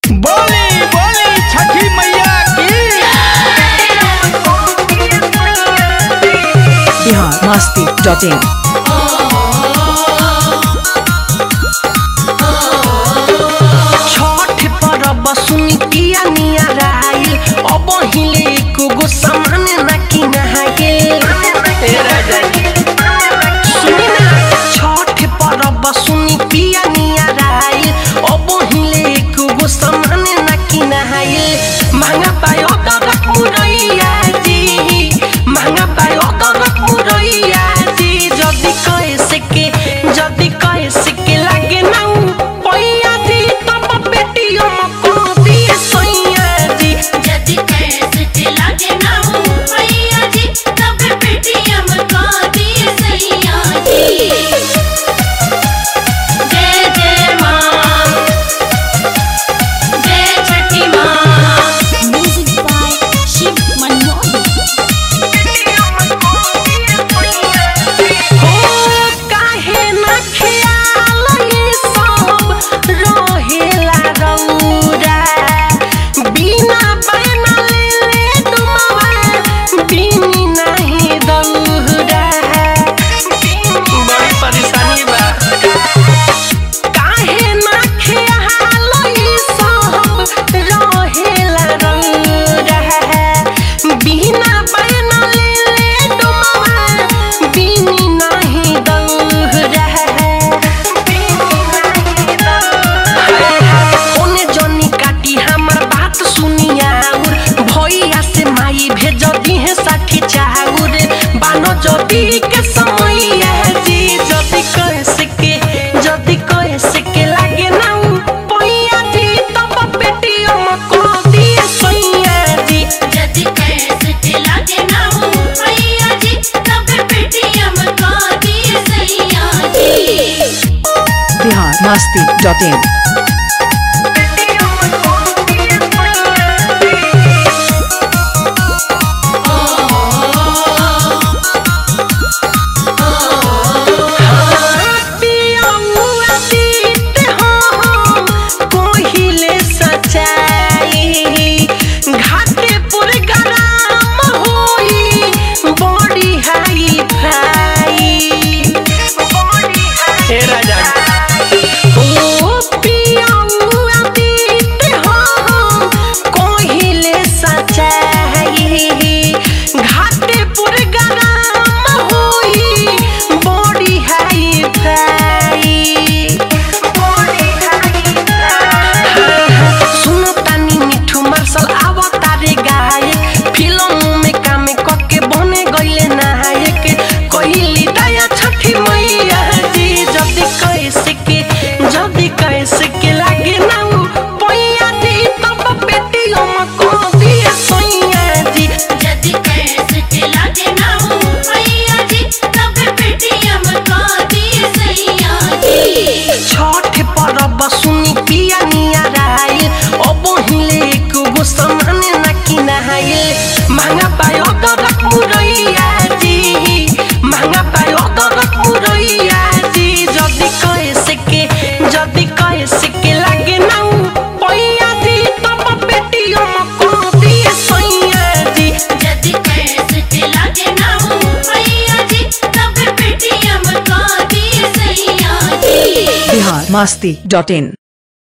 बोली बोली छठी मैया की बिहार मस्ती डॉट इन छठ परब सुनी पिया निया राइल अब हिले एको गो सामान ना किनाइल ए राजा जी। सुनी ना छठ परब सुनी पिया निया राइल अब हिले एको गो सामान ना किनाइल महंगा पायो दरक मुरैया जी महंगा पायो दरक मुरैया जी जदी कैसे के जदी कैसे के लागे ना पैया जी तब बेटियों को दिए सैया जी जदि कैसे चला के ना हो भैया जी तब पेटीएम का दिए सैया जी जय जय माँ जय छठी माँ म्यूजिक बाय शिव मनमोहन हो काहे न ख्याल ये सब रहेला रौरा बिना बना ले ले तुमवा बिनी नहीं दौरा बड़ी परेशानी बा काहे न ख्याल ये सब रहेला रौरा बिना बना ले ले तुमवा बिनी नहीं दौरा ओने जनी काटी हमर बात सुनिया भैया से माई भेज दिहे साठी चाउर बानो जदी के समय जी जदी कैसे के जदी कैसे के लागे ना पैया जी तब पेटियों को दिए सैया जी जदि कैसे चला के ना हो भैया जी तब पेटीएम का दिए सैया जी बिहार मस्ती डॉट इन हे राजा ओ पियाउआ दीते हो कोहिले सचाई घाटे पुर गरम होई बॉडी हाई फाई बॉडी हाई सुनो तानी मिठू मार्शल आवतारे गायक फिल्म में काम कके बने गइले नायक कइली दया छठी मैया जी जदी कैसे के जदी कैसे के लागे ना उ पैया जी तब बेटियों को दिए सैया जी जदि कैसे चला के ना हो भैया जी तब पेटीएम का दिए सैया जी छठ परब सुनी पिया निया राइल अब हिले एको गो सामान ना किनाइल महंगा पायो दरक मुरैया जी महंगा पायो दरक मुरैया जी जदी कैसे के जदी कैसे के लागे ना पैया जी तब बेटियों को दिए सैया जी जदि कैसे चला के ना हो भैया जी तब पेटीएम का दिए सैया जी बिहार मस्ती डॉट इन